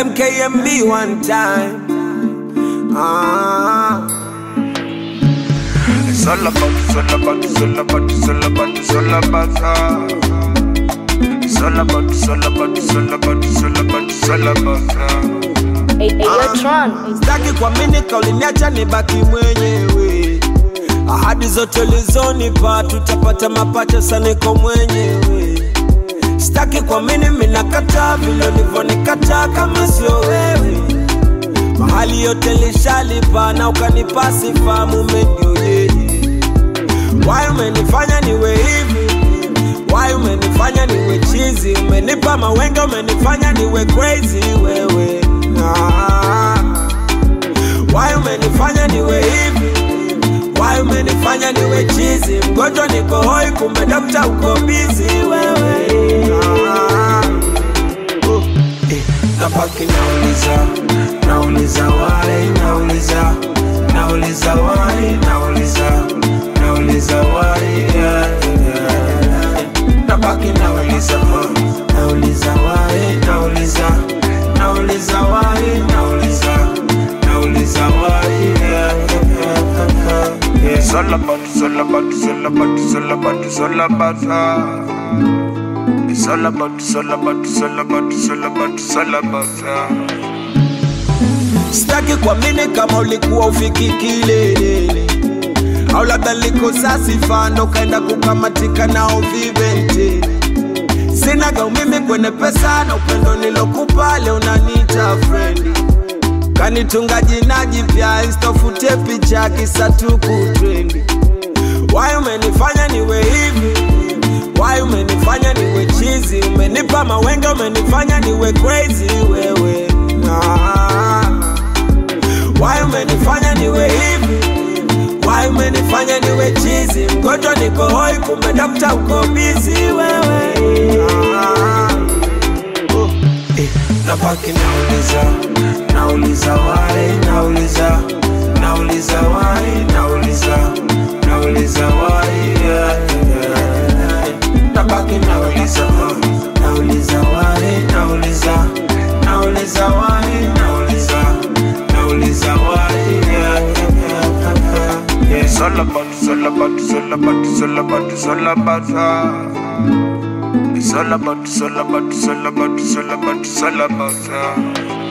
MKMB one time. Ah. It's all about, it's all about, it's all about, it's all about, it's all about her. It's all about, it's all about, it's all about, it's all about, it's all about her. Hey, hey, yo, Tron. Sitaki kuamini kauliniacha nibaki mwenyewe. Ahadi zote ulizonipa tutapata mapato sana, niko mwenyewe. Sitaki kuamini minakataa vile ulivyonikataa, kama sio wewe. Mahali yote lishalipa na ukanipa sifa, mume ndio yeye. Why umenifanya niwe hivi? Why umenifanya niwe chizi? Umenipa mawenge, umenifanya niwe crazy wewe. Ah. Why umenifanya niwe hivi? Why umenifanya niwe chizi? Mgonjwa niko hoi, kumbe dokta uko busy wewe. Ah. Oh. Eh, Nabaki nauliza, nauliza why, nauliza, nauliza why, nauliza, nauliza why, yeah, yeah. Nabaki nauliza, oh, nauliza why, nauliza, nauliza why, nauliza, nauliza why, yeah, yeah, yeah. It's all about, it's all about, it's all about, it's all about, it's all about her. It's all about, it's all about, it's all about, it's all about, it's all about her. Sitaki kuamini kama ulikuwa ufiki kileleni, au labda likosa sifa ndo kaenda kukamatika nao vivente. Sinaga umimi kwenye pesa na upendo nilokupa, leo unaniita frendi, kanitunga jina jipya, isitofute picha kisa tu kutrendi. Why umenifanya niwe hivi? Why umenifanya niwe chizi? Umenipa mawenge, umenifanya niwe crazy wewe. Ah. Why umenifanya niwe hivi? Why umenifanya niwe chizi? Mgonjwa niko hoi, kumbe dokta uko busy wewe. Ah. Oh. Eh, Nabaki nauliza, nauliza why, nauliza, nauliza why, nauliza, nauliza why, yeah, yeah. Nabaki nauliza, oh, nauliza why, nauliza, nauliza why, nauliza, nauliza why, yeah, yeah, yeah. It's all about, it's all about, it's all about, it's all about, it's all about her. It's all about, it's all about, it's all about, it's all about, it's all about her.